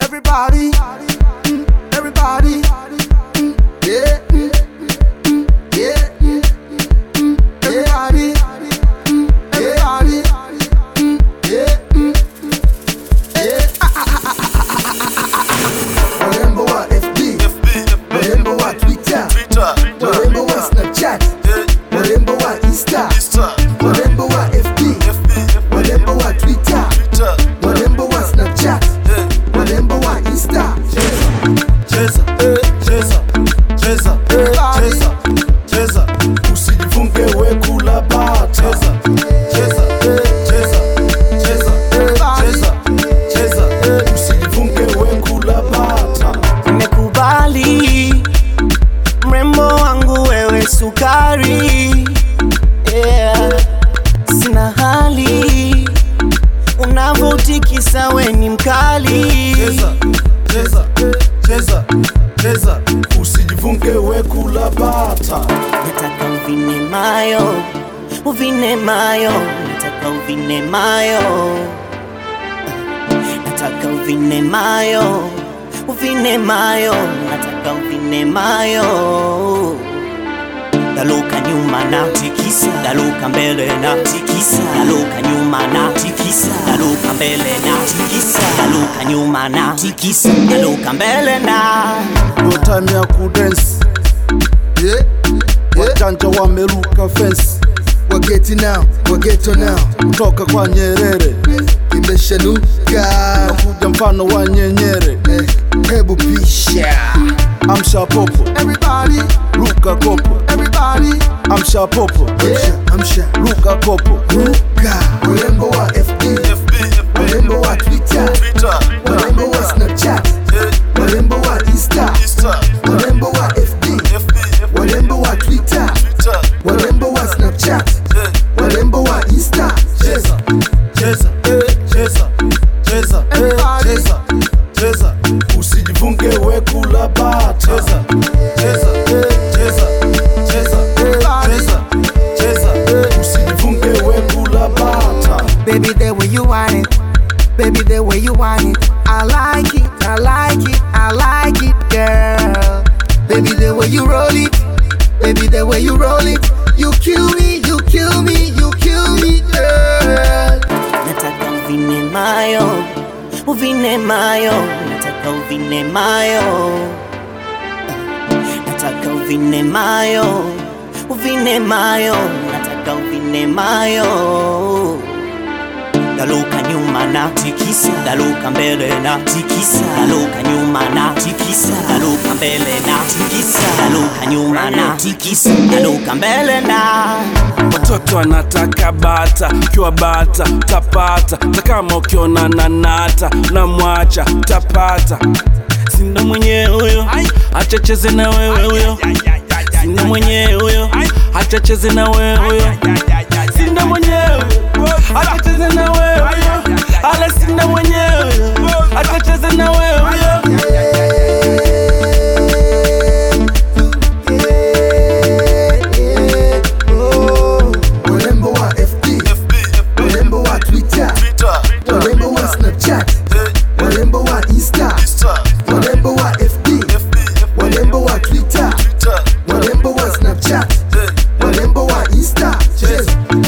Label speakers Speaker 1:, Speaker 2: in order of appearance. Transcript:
Speaker 1: Everybody, mm, everybody, mm, yeah, mm, mm, yeah, mm, mm, everybody, mm, everybody, mm, yeah, mm, yeah. Ah, ah, ah, ah, ah, ah, ah, ah. Warembo wa FB, warembo wa Twitter, warembo wa Snapchat, warembo wa Insta, warembo wa FB, warembo wa Twitter, warembo wa Snapchat, warembo wa Insta.
Speaker 2: cheza cheza cheza cheza cheza usijifunge we kula bata cheza cheza cheza cheza cheza cheza usijifunge we kula bata
Speaker 3: Nimekubali mrembo wangu wewe sukari yeah. Sina hali unavyotikisa we ni mkali
Speaker 2: cheza cheza cheza cheza usijifunge we kula bata
Speaker 3: Nataka uvine mayo uvine mayo nataka uvine mayo nataka uvine mayo uvine mayo nataka uvine mayo Daluka nyuma na tikisa, daluka mbele na tikisa, daluka nyuma na tikisa, daluka mbele na tikisa, daluka nyuma na tikisa, daluka mbele na
Speaker 2: no time ya kudensi
Speaker 1: Yeah, yeah.
Speaker 2: wajanja wameruka fensi
Speaker 1: Wageti now, wageto now,
Speaker 2: kutoka kwa Nyerere
Speaker 1: imeshanuka.
Speaker 2: kuja mfano wa nyenyere
Speaker 1: Eh, Hebu pisha.
Speaker 2: amsha popo
Speaker 1: Everybody,
Speaker 2: ruka kopo
Speaker 1: everybody,
Speaker 2: amsha popo
Speaker 1: yeah, amsha.
Speaker 2: ruka kopo
Speaker 1: Ruka. Warembo wa FB, warembo wa Twitter, warembo wa Snapchat, warembo wa Insta, warembo wa FB, warembo wa Twitter, warembo wa Snapchat, warembo wa Insta.
Speaker 2: cheza cheza cheza cheza cheza cheza usijifunge we kula bata cheza cheza cheza cheza cheza cheza usijifunge we kula bata
Speaker 1: Baby, the way you want it. Baby, the way you want it. I like it, I like it, I like it, girl. Baby, the way you roll it. Baby, the way you roll it. You kill me, you kill me, you kill me, girl.
Speaker 3: nataka uvine mayo uvine mayo nataka uvine mayo nataka uvine mayo uvine mayo nataka uvine mayo daluka nyuma na tikisa daluka mbele na tikisa daluka nyuma na tikisa daluka mbele na tikisa daluka nyuma na tikisa daluka mbele na
Speaker 4: watoto wanataka bata ukiwa bata tapata ta kama ukiona nanata namwacha tapata sindo mwenyewe huyo achacheze na wewe huyo sindo mwenyewe huyo achacheze na wewe huyo sindo mwenyewe achacheze na wewe huyo ala sindo mwenyewe achacheze na wewe huyo
Speaker 1: Warembo wa FB, warembo wa Twitter, warembo wa Snapchat, warembo wa Insta, warembo wa FB, warembo wa Twitter, warembo wa Snapchat, warembo wa Insta. Cheza,